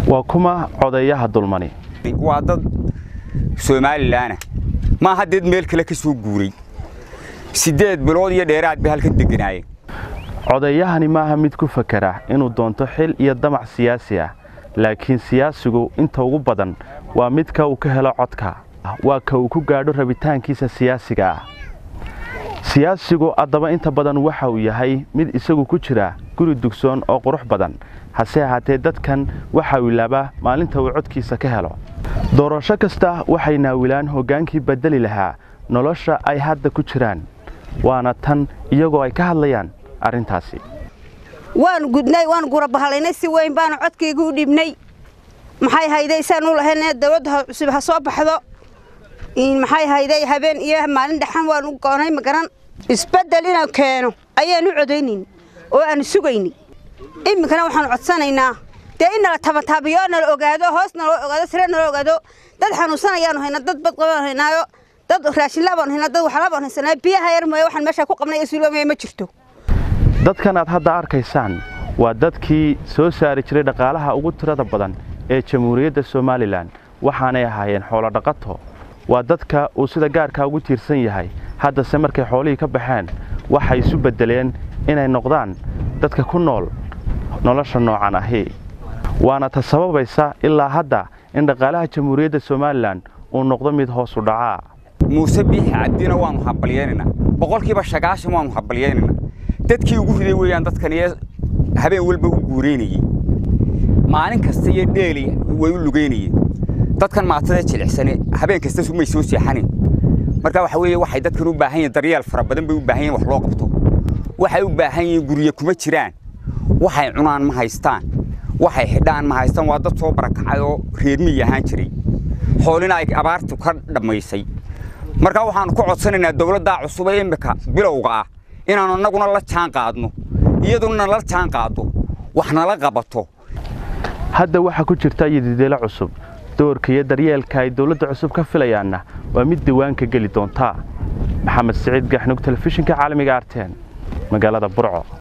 waa kuma codeeyaha dulmani waa dad somalilanah maaha deed meel kale ka soo guuray siddeed bilood iyo dheeraad bay halkan degganaayeen codeeyahani maaha mid ku fakera inuu doonto xil iyo damac siyaasi ah laakiin siyaasigu inta ugu badan waa midka uu ka helo codka waa ka uu ku gaadho rabitaankiisa siyaasiga ah siyaasigu haddaba inta badan waxa uu yahay mid isagu ku jira guri dugsoon oo qurux badan hase ahaatee dadkan waxa uu ilaabaa maalinta uu codkiisa ka helo doorasho kasta waxay naawilaan hoggaankii bedeli lahaa nolosha ay hadda ku jiraan waana tan iyagoo ay ka hadlayaan arrintaasi waanu gudnay waanu gurabahalaynay si weyn baanu codkayga u dhibnay maxay hayday saanu lahayn dawladda cusub ha soo baxdo maxay hayday habeen iyo maalin dhexan waanu goonay magaran isbeddel inaan keeno ayaanu codaynayn oo aanu sugayni iminkana waxaanu codsanaynaa dee in nala tabataabiyo nala ogaado hoos nala ogaado sire nala ogaado dad xanuunsanayaanu haynaa dad badqabaanu haynaayo dad raashinlaabaanu haynaa dad waxlaabaanu haysanaa biyaha yar mooye waxaan meeshaa ku qabnay isuuloomaye ma jirto dadkan aad hadda arkaysaan waa dadkii soo saari jiray dhaqaalaha ugu tirada badan ee jamhuuriyadda somalilan waxaanay ahaayeen xoolo dhaqato waa dadka uu sida gaarkaa ugu tiirsan yahay haddase markay xoolihii ka baxeen waxay isu beddeleen inay noqdaan dadka ku nool nolosha noocan ahi waana ta sababaysa ilaa hadda in dhaqaalaha jamhuuriyadda somalilan uu noqdo mid hoos u dhacaa muuse biixi cabdina waannu habalyaynaynaa boqolkiiba sagaashan waannu habalyaynaynaa dadkii ugu riday weeyaan dadkan iyo habeen walba u guuraynayey maalin kasta iyo dheeli way u lugaynayeen dadkan maatada jilicsane habeen kasta sumay soo seexanin marka waxa weeye waxay dadkan u baahan yihiin daryeel fara badan bay u baahan yihin wax loo qabto waxay u baahan yihiin gurye kuma jiraan waxay cunaan ma haystaan waxay xidhaan ma haystaan waa dad soo barakacay oo reermiyi ahaan jiray xoolina ay abaartu ka dhammaysay marka waxaannu ku codsanaynaa dawladdaa cusub ee immika bilowga ah inaannu annaguna la jaan qaadno iyaduna la jaan qaaddo wax nala qabato hadda waxaa ku jirta yadideelo cusub doorka iyo daryeelka ay dawladda cusub ka filayaanna waa mid diiwaanka geli doontaa maxamed siciid gaxnug telefishinka caalamiga arteen magaalada burco